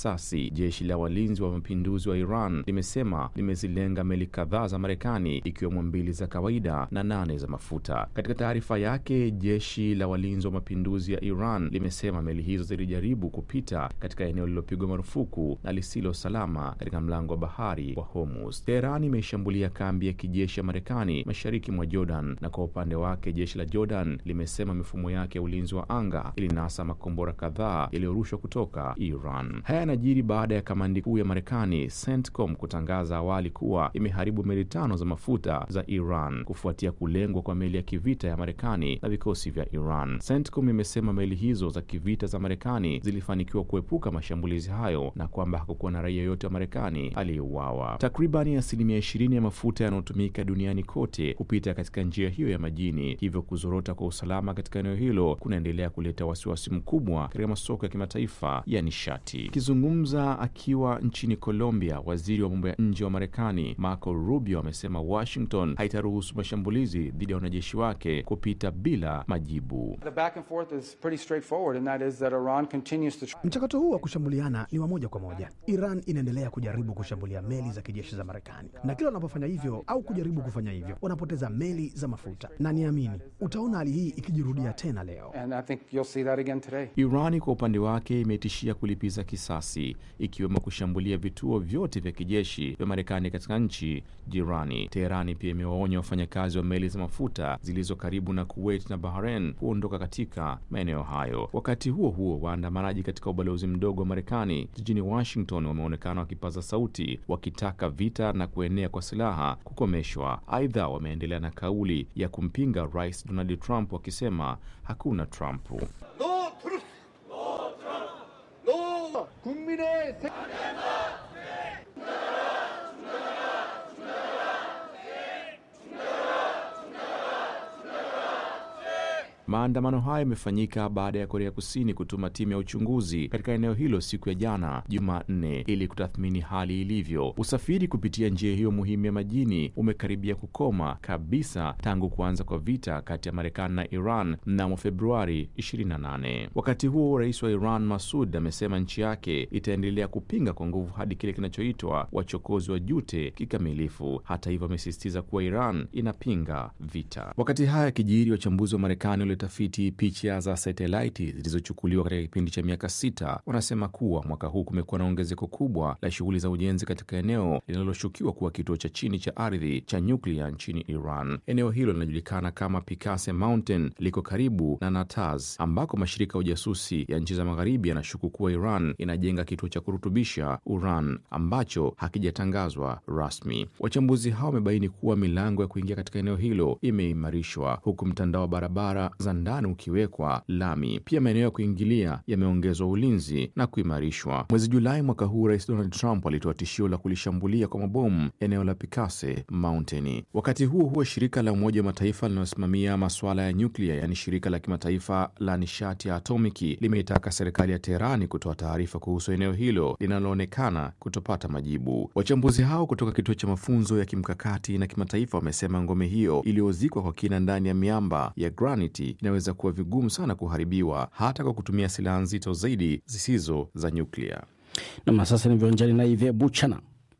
kisasi. Jeshi la walinzi wa mapinduzi wa Iran limesema limezilenga meli kadhaa za Marekani ikiwemo mbili za kawaida na nane za mafuta. Katika taarifa yake, jeshi la walinzi wa mapinduzi ya Iran limesema meli hizo zilijaribu kupita katika eneo lililopigwa marufuku na lisilo salama katika mlango wa bahari wa Hormuz. Teheran imeishambulia kambi ya kijeshi ya Marekani mashariki mwa Jordan, na kwa upande wake jeshi la Jordan limesema mifumo yake ya ulinzi wa anga ilinasa makombora kadhaa yaliyorushwa kutoka Iran. Haya yanajiri baada ya kamandi kuu ya Marekani CENTCOM kutangaza awali kuwa imeharibu meli tano za mafuta za Iran kufuatia kulengwa kwa meli ya kivita ya Marekani na vikosi vya Iran. CENTCOM imesema meli hizo za kivita za Marekani zilifanikiwa kuepuka mashambulizi hayo na kwamba hakukuwa na raia yoyote wa Marekani aliyeuawa. Takribani asilimia ishirini ya mafuta yanayotumika duniani kote hupita katika njia hiyo ya majini, hivyo kuzorota kwa usalama katika eneo hilo kunaendelea kuleta wasiwasi mkubwa katika masoko ya kimataifa ya nishati. Akizungumza akiwa nchini Colombia, waziri wa mambo ya nje wa Marekani Marco Rubio amesema Washington haitaruhusu mashambulizi dhidi ya wanajeshi wake kupita bila majibu. Mchakato huu wa kushambuliana ni wa moja kwa moja. Iran inaendelea kujaribu kushambulia meli za kijeshi za Marekani, na kila wanapofanya hivyo au kujaribu kufanya hivyo wanapoteza meli za mafuta, na niamini utaona hali hii ikijirudia tena leo. Irani kwa upande wake imetishia kulipiza kisasi, ikiwemo kushambulia vituo vyote vya kijeshi vya Marekani katika nchi jirani. Teherani pia imewaonya wafanyakazi wa meli za mafuta zilizo karibu na Kuwait na Bahrain kuondoka katika maeneo hayo. Wakati huo huo, waandamanaji katika ubalozi mdogo wa Marekani jijini Washington wameonekana wakipaza sauti wakitaka vita na kuenea kwa silaha kukomeshwa. Aidha, wameendelea na kauli ya kumpinga Rais Donald Trump wakisema hakuna Trump. Maandamano hayo yamefanyika baada ya Korea Kusini kutuma timu ya uchunguzi katika eneo hilo siku ya jana Jumanne ili kutathmini hali ilivyo. Usafiri kupitia njia hiyo muhimu ya majini umekaribia kukoma kabisa tangu kuanza kwa vita kati ya Marekani na Iran mnamo Februari 28. Wakati huo, rais wa Iran Masud amesema nchi yake itaendelea kupinga kwa nguvu hadi kile kinachoitwa wachokozi wa jute kikamilifu. Hata hivyo, amesisitiza kuwa Iran inapinga vita. Wakati haya yakijiri, wachambuzi wa Marekani tafiti picha za satelaiti zilizochukuliwa katika kipindi cha miaka sita wanasema kuwa mwaka huu kumekuwa na ongezeko kubwa la shughuli za ujenzi katika eneo linaloshukiwa kuwa kituo cha chini cha ardhi cha nyuklia nchini Iran. Eneo hilo linajulikana kama Pikase Mountain, liko karibu na Natanz ambako mashirika ya ujasusi ya nchi za magharibi yanashuku kuwa Iran inajenga kituo cha kurutubisha uran ambacho hakijatangazwa rasmi. Wachambuzi hao wamebaini kuwa milango ya kuingia katika eneo hilo imeimarishwa huku mtandao wa barabara za ndani ukiwekwa lami. Pia maeneo ya kuingilia yameongezwa ulinzi na kuimarishwa. Mwezi Julai mwaka huu, Rais Donald Trump alitoa tishio la kulishambulia kwa mabomu eneo la Pikase Mountain. Wakati huo huo, shirika la Umoja wa Mataifa linalosimamia masuala ya nyuklia, yaani shirika la kimataifa la nishati ya atomiki, limeitaka serikali ya Teherani kutoa taarifa kuhusu eneo hilo linaloonekana kutopata majibu. Wachambuzi hao kutoka kituo cha mafunzo ya kimkakati na kimataifa wamesema ngome hiyo iliyozikwa kwa kina ndani ya miamba ya granite inaweza kuwa vigumu sana kuharibiwa hata kwa kutumia silaha nzito zaidi zisizo za nyuklia. Nam, sasa ni viwanjani na Ive Buchana.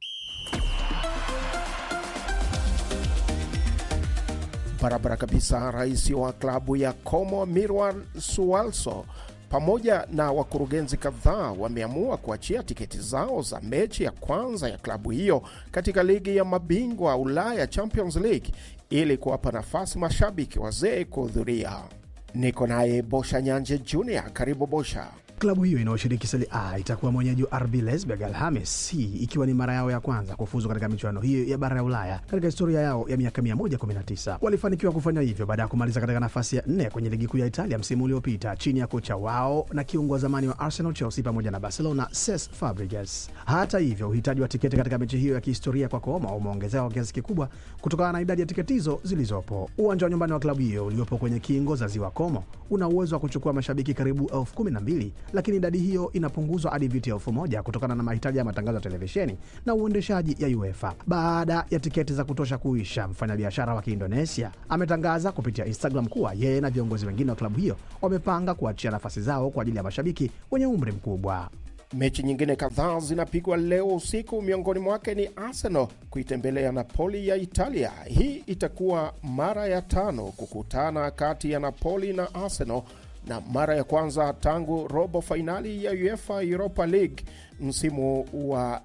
Barabara kabisa. Rais wa klabu ya Como Mirwan Sualso pamoja na wakurugenzi kadhaa wameamua kuachia tiketi zao za mechi ya kwanza ya klabu hiyo katika ligi ya mabingwa Ulaya Champions League ili kuwapa nafasi mashabiki wazee kuhudhuria. Niko naye Bosha Nyanje Junior. Karibu Bosha. Klabu hiyo inayoshiriki Serie A itakuwa mwenyeji wa RB Leipzig Alhamis hii ikiwa ni mara yao ya kwanza kufuzu katika michuano hiyo ya bara ya Ulaya katika historia yao ya miaka 119. Walifanikiwa kufanya hivyo baada ya kumaliza katika nafasi ya nne kwenye ligi kuu ya Italia msimu uliopita chini ya kocha wao na kiungo wa zamani wa Arsenal, Chelsea pamoja na Barcelona Cesc Fabregas. Hata hivyo, uhitaji wa tiketi katika mechi hiyo ya kihistoria kwa Como umeongezeka kwa kiasi kikubwa kutokana na idadi ya tiketi hizo zilizopo. Uwanja wa nyumbani wa klabu hiyo uliopo kwenye kingo za ziwa Como una uwezo wa kuchukua mashabiki karibu elfu kumi na mbili lakini idadi hiyo inapunguzwa hadi viti elfu moja kutokana na mahitaji ya matangazo ya televisheni na uendeshaji ya UEFA. Baada ya tiketi za kutosha kuisha, mfanyabiashara wa Kiindonesia ametangaza kupitia Instagram kuwa yeye na viongozi wengine wa klabu hiyo wamepanga kuachia nafasi zao kwa ajili ya mashabiki wenye umri mkubwa. Mechi nyingine kadhaa zinapigwa leo usiku, miongoni mwake ni Arsenal kuitembelea Napoli ya Italia. Hii itakuwa mara ya tano kukutana kati ya Napoli na Arsenal na mara ya kwanza tangu robo fainali ya UEFA Europa League msimu wa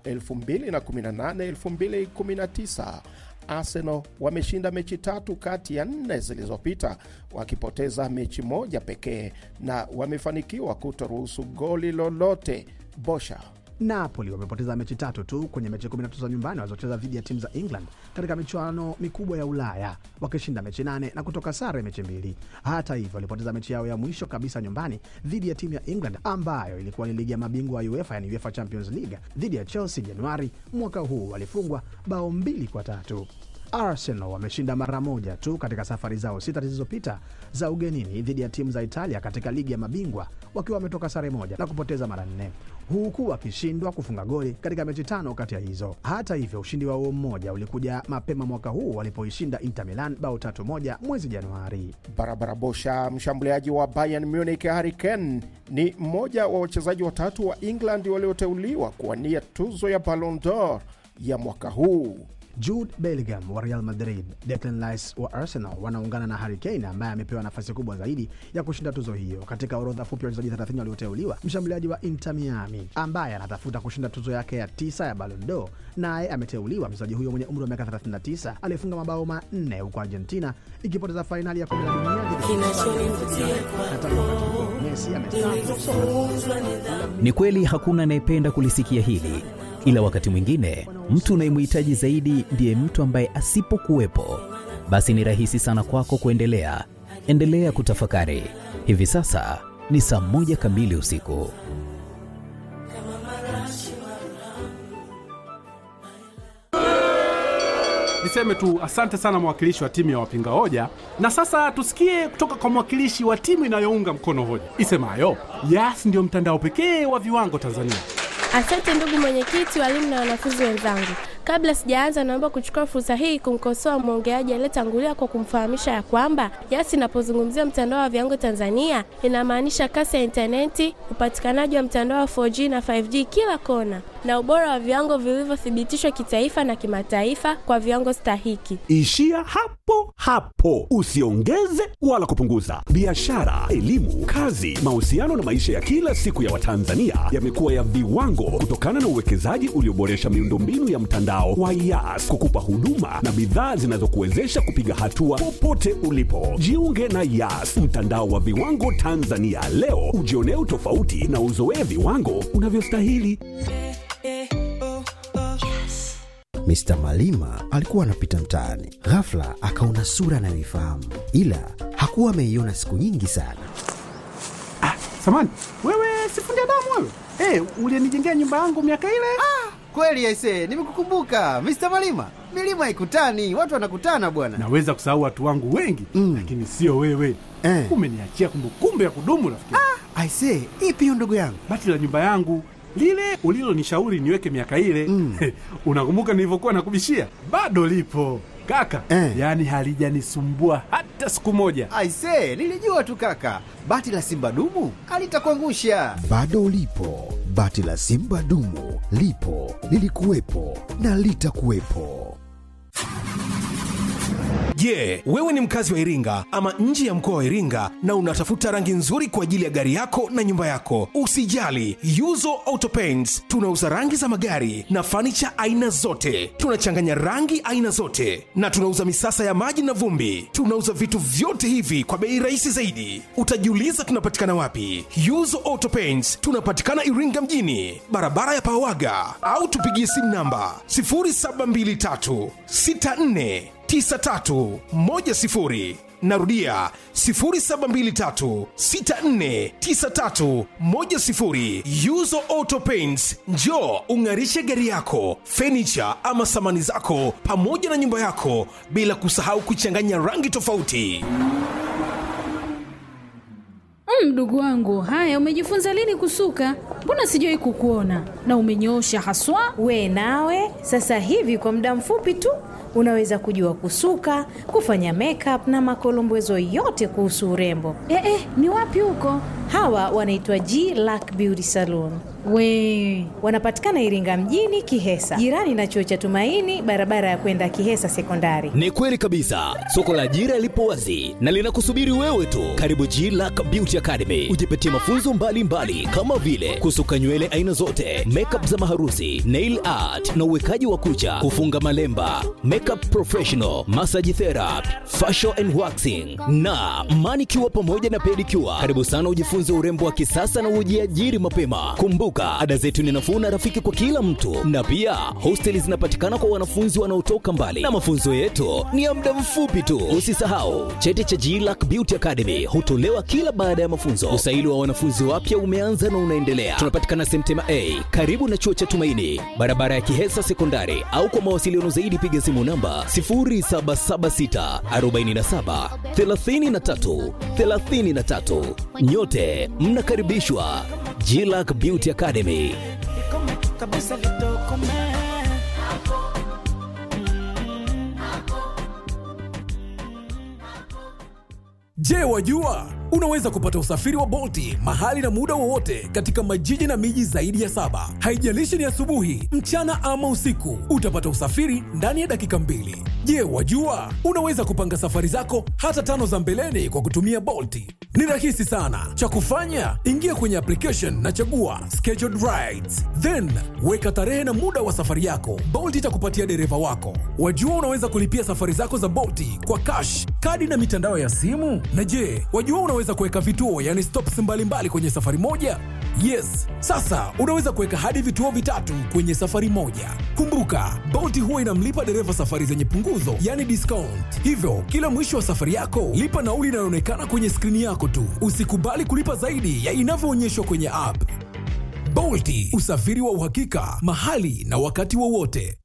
2018-2019. Arsenal wameshinda mechi tatu kati ya nne zilizopita, wakipoteza mechi moja pekee na wamefanikiwa kutoruhusu goli lolote. Bosha Napoli wamepoteza mechi tatu tu kwenye mechi 13 za nyumbani walizocheza dhidi ya timu za England katika michuano mikubwa ya Ulaya, wakishinda mechi nane na kutoka sare mechi mbili. Hata hivyo, walipoteza mechi yao ya mwisho kabisa nyumbani dhidi ya timu ya England ambayo ilikuwa ni ligi ya mabingwa ya UEFA, yani UEFA Champions League, dhidi ya Chelsea Januari mwaka huu. Walifungwa bao mbili kwa tatu. Arsenal wameshinda mara moja tu katika safari zao sita zilizopita za ugenini dhidi ya timu za Italia katika ligi ya mabingwa wakiwa wametoka sare moja na kupoteza mara nne huku wakishindwa kufunga goli katika mechi tano kati ya hizo. Hata hivyo, ushindi wao mmoja ulikuja mapema mwaka huu walipoishinda Inter Milan bao tatu moja mwezi Januari. barabara. Bosha, mshambuliaji wa Bayern Munich Harry Kane ni mmoja wa wachezaji watatu wa England walioteuliwa kuwania tuzo ya Ballon d'Or ya mwaka huu. Jude Bellingham wa Real Madrid, Declan Rice wa Arsenal wanaungana na Harry Kane ambaye amepewa nafasi kubwa zaidi ya kushinda tuzo hiyo. Katika orodha fupi ya wachezaji 30 walioteuliwa, mshambuliaji wa Inter Miami ambaye anatafuta kushinda tuzo yake ya tisa ya Ballon d'Or naye ameteuliwa. Mchezaji huyo mwenye umri wa miaka 39 aliyefunga mabao manne huko Argentina ikipoteza fainali ya kombe la dunia dhidi ya na tangu wakati huo Messi amestaafu. Ni kweli hakuna anayependa kulisikia hili, ila wakati mwingine mtu unayemhitaji zaidi ndiye mtu ambaye asipokuwepo, basi ni rahisi sana kwako kuendelea. Endelea kutafakari. Hivi sasa ni saa moja kamili usiku. Niseme tu asante sana mwakilishi wa timu ya wapinga hoja, na sasa tusikie kutoka kwa mwakilishi wa timu inayounga mkono hoja isemayo Yas ndiyo mtandao pekee wa viwango Tanzania. Asante ndugu mwenyekiti, walimu na wanafunzi wenzangu. Kabla sijaanza, naomba kuchukua fursa hii kumkosoa mwongeaji aliyetangulia kwa kumfahamisha ya kwamba Yas inapozungumzia mtandao wa viwango Tanzania inamaanisha kasi ya intaneti, upatikanaji wa mtandao wa 4G na 5G kila kona, na ubora wa viwango vilivyothibitishwa kitaifa na kimataifa kwa viwango stahiki. Ishia hapo hapo, usiongeze wala kupunguza. Biashara, elimu, kazi, mahusiano na maisha ya kila siku ya Watanzania yamekuwa ya viwango kutokana na uwekezaji ulioboresha miundombinu ya mtandao wa Yas kukupa huduma na bidhaa zinazokuwezesha kupiga hatua popote ulipo. Jiunge na Yas, mtandao wa viwango Tanzania leo, ujionee utofauti na uzoee viwango unavyostahili. Mr. Malima alikuwa anapita mtaani, ghafla akaona sura anayoifahamu, ila hakuwa ameiona siku nyingi sana. Samani wewe, sifundi damu wewe, hey, ulienijengea nyumba yangu miaka ile. Kweli aise, nimekukumbuka Mr. Malima. Milima haikutani, watu wanakutana bwana. Naweza kusahau watu wangu wengi mm, lakini sio wewe Eh. Umeniachia kumbukumbu ya kudumu rafiki. Aise, ipi hiyo ndugu yangu? Bati la nyumba yangu lile ulilonishauri niweke miaka ile mm. Unakumbuka nilivyokuwa nakubishia? Bado lipo kaka Eh. yaani halijanisumbua hata siku moja. Aise, nilijua tu kaka, bati la simba dumu alitakuangusha. Bado ulipo, bati la simba dumu lipo, lilikuwepo na litakuwepo. Je, wewe ni mkazi wa Iringa ama nje ya mkoa wa Iringa na unatafuta rangi nzuri kwa ajili ya gari yako na nyumba yako? Usijali, Yuzo Auto Paints tunauza rangi za magari na fanicha aina zote. Tunachanganya rangi aina zote na tunauza misasa ya maji na vumbi. Tunauza vitu vyote hivi kwa bei rahisi zaidi. Utajiuliza tunapatikana wapi? Yuzo Auto Paints tunapatikana Iringa mjini, barabara ya Pawaga, au tupigie simu namba 0723 64 9310 narudia 0723649310 yuzo auto paints njo ung'arishe gari yako fenicha ama samani zako pamoja na nyumba yako bila kusahau kuchanganya rangi tofauti Mdogo wangu, haya, umejifunza lini kusuka? mbona sijawai kukuona na umenyoosha haswa. We nawe sasa hivi kwa muda mfupi tu unaweza kujua kusuka, kufanya makeup na makolombezo yote kuhusu urembo. Eh, eh, ni wapi huko? Hawa wanaitwa G Lack Beauty Salon. We Wanapatikana Iringa mjini Kihesa, jirani na chuo cha Tumaini, barabara ya kwenda Kihesa Sekondari. Ni kweli kabisa, soko la ajira lipo wazi na linakusubiri wewe tu. Karibu G Lack Beauty Academy, ujipatie mafunzo mbalimbali mbali, kama vile kusuka nywele aina zote, makeup za maharusi, nail art na uwekaji wa kucha, kufunga malemba, makeup professional, massage therapy, facial and waxing na manicure pamoja na pedicure. Karibu sana ujifunze urembo wa kisasa na ujiajiri mapema. Kumbuka, ada zetu ni nafuu na rafiki kwa kila mtu, na pia hosteli zinapatikana kwa wanafunzi wanaotoka mbali, na mafunzo yetu ni ya muda mfupi tu. Usisahau cheti cha GLAC Beauty Academy hutolewa kila baada ya mafunzo. Usaili wa wanafunzi wapya umeanza na unaendelea. Tunapatikana Semtema A karibu na chuo cha Tumaini, barabara ya Kihesa Sekondari, au kwa mawasiliano zaidi piga simu namba 0776 47 33 33. Nyote mnakaribishwa GLAC Beauty Academy. Je, wajua unaweza kupata usafiri wa Bolti mahali na muda wowote katika majiji na miji zaidi ya saba. Haijalishi ni asubuhi, mchana ama usiku, utapata usafiri ndani ya dakika mbili. Je, wajua unaweza kupanga safari zako hata tano za mbeleni kwa kutumia Bolti? Ni rahisi sana. Cha kufanya, ingia kwenye application na chagua scheduled rides, then weka tarehe na muda wa safari yako. Bolt itakupatia dereva wako. Wajua unaweza kulipia safari zako za Bolti kwa cash, kadi na mitandao ya simu. Na je, wajua unaweza kuweka vituo, yani stops mbalimbali mbali kwenye safari moja? Yes, sasa unaweza kuweka hadi vituo vitatu kwenye safari moja. Kumbuka, Bolt huwa inamlipa dereva safari zenye punguzo, yani discount. Hivyo kila mwisho wa safari yako lipa nauli inayoonekana kwenye skrini yako tu. Usikubali kulipa zaidi ya inavyoonyeshwa kwenye app. Bolti, usafiri wa uhakika mahali na wakati wowote.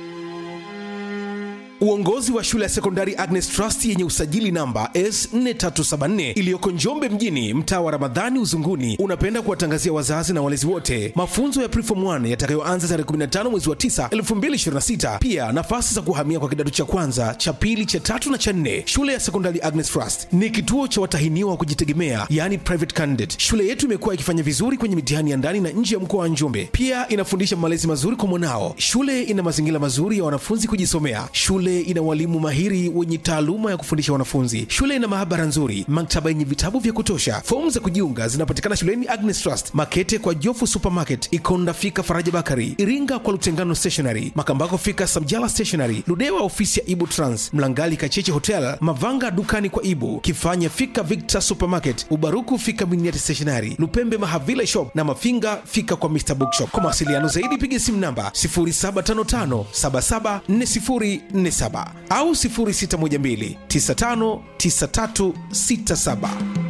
Uongozi wa shule ya sekondari Agnes Trust yenye usajili namba S4374 iliyoko Njombe mjini, mtaa wa Ramadhani Uzunguni, unapenda kuwatangazia wazazi na walezi wote mafunzo ya Preform 1 yatakayoanza tarehe 15 mwezi wa 9 2026. Pia nafasi za kuhamia kwa kidato cha kwanza, cha pili, cha tatu na cha nne. Shule ya sekondari Agnes Trust ni kituo cha watahiniwa wa kujitegemea, yani private candidate. Shule yetu imekuwa ikifanya vizuri kwenye mitihani ya ndani na nje ya mkoa wa Njombe. Pia inafundisha malezi mazuri kwa mwanao. Shule ina mazingira mazuri ya wanafunzi kujisomea. Shule ina walimu mahiri wenye taaluma ya kufundisha wanafunzi. Shule ina maabara nzuri, maktaba yenye vitabu vya kutosha. Fomu za kujiunga zinapatikana shuleni Agnes Trust, Makete kwa Jofu Supermarket, Ikonda fika Faraja Bakari, Iringa kwa Lutengano Stationery, Makambako fika Samjala Stationery, Ludewa ofisi ya Ibu Trans, Mlangali Kacheche Hotel, Mavanga dukani kwa Ibu, Kifanya fika Victor Supermarket, Ubaruku fika Miniati Stationery, Lupembe Mahavile Shop na Mafinga fika kwa Mr Bookshop. Kwa mawasiliano zaidi piga simu namba 0755 774047 au 0612 959367.